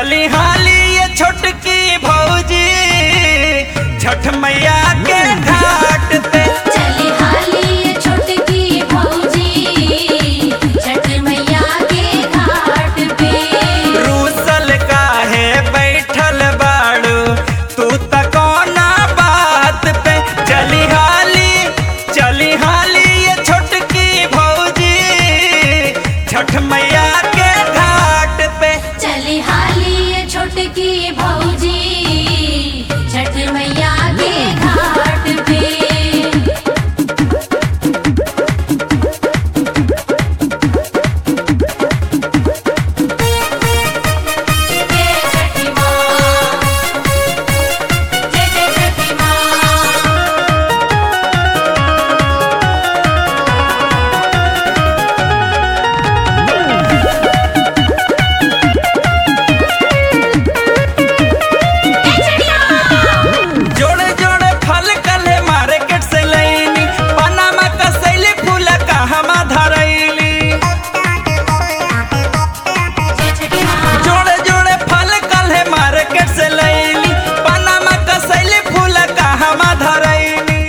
चली हाली ये छोटकी भौजी छठ मैया के घाट पे चली हाली ये छोटकी भौजी छठ मैया के घाट पे रूसल काहे बैठल बाड़ू तू त कौना बात पे चली हाली चली हाली ये छोटकी भौजी छठ मैया के घाट पे चली हाली ये छोटकी भौजी छठ मैया के घाट पे जय छठी माँ जय जय छठी माँ जोड़े जोड़े फल कले मार्केट से लैनी पनामा कसैली फूल कहमा धरैली जोड़े जोड़े फल कले मार्केट से लैनी पनामा कसैली फूल कहमा धरैली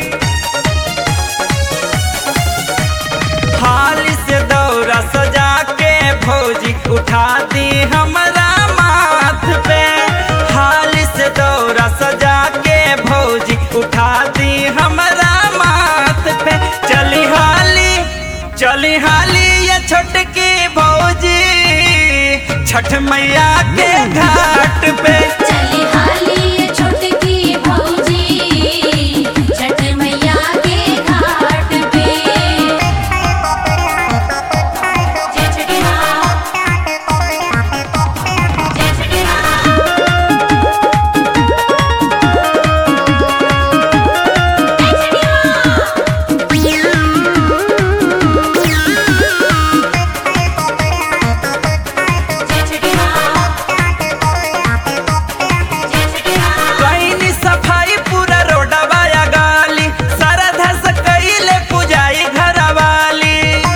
हाली से दौरा सजा के भौजी उठा दी हमरा माथ पे हाली से दौरा सजा के भौजी उठा दी हमरा माथ पे चली हाली चली हाली ये छोटकी भौजी छठ मैया के घाट पे चली हाली ये छोटकी भौजी छठ मैया के घाट पे जय छठी माँ जय छठी माँ जय छठी माँ जय छठी माँ कईनी सफाई पूरा रोडवा या गाली सारा धस कईले पुजाई घरवाली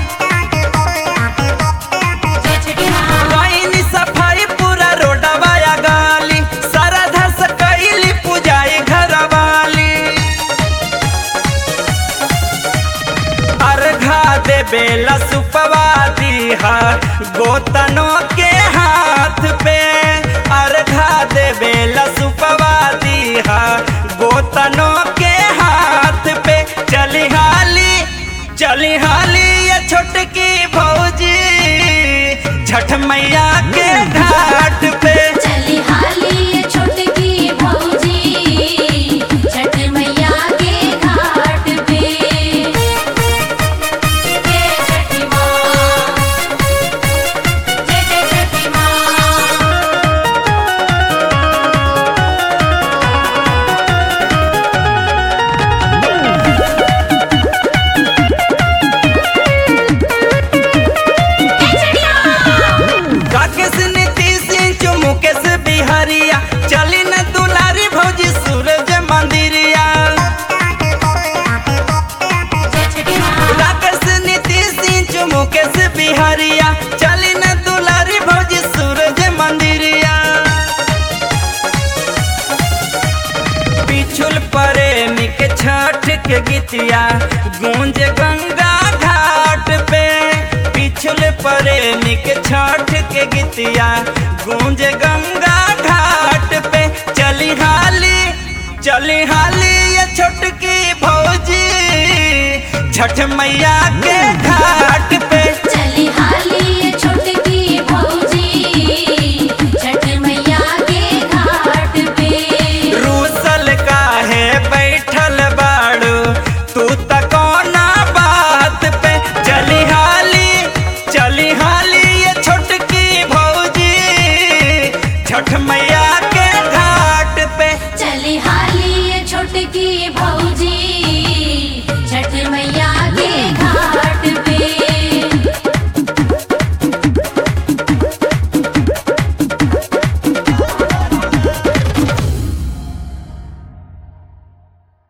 जय छठी माँ कईनी सफाई पूरा रोडवा या गाली सारा धस कईली पुजाई घरवाली अर्घा दे बेला सुपवा दीहा गोतनों के हाथ पे अर्घा दे बेला सुपवा दीहा गोतनों के हाथ पे चली हाली चली हाली ये छोटकी भौजी छठ मैया के घाट पे चली हाली ये छोटकी भौजी छठ मैया के घाट पे जय छठी माँ जय जय छठी माँ काकेश नीतीश मुकेश बिहारिया चली न दुलारी भौजी सूरज मंदिरिया जय छठी माँ राकेश नीतीश मुकेश बिहारिया चली न दुलारी भौजी सूरज मंदिरिया पिछुल प्रेमी के छठ के गीतिया गूंज गंगा घाट पे पिछुल प्रेमी के छठ के गीतिया गूंज गंगा घाट पे चली हाली चली हाली ये छोटकी भौजी छठ मैया के घाट पे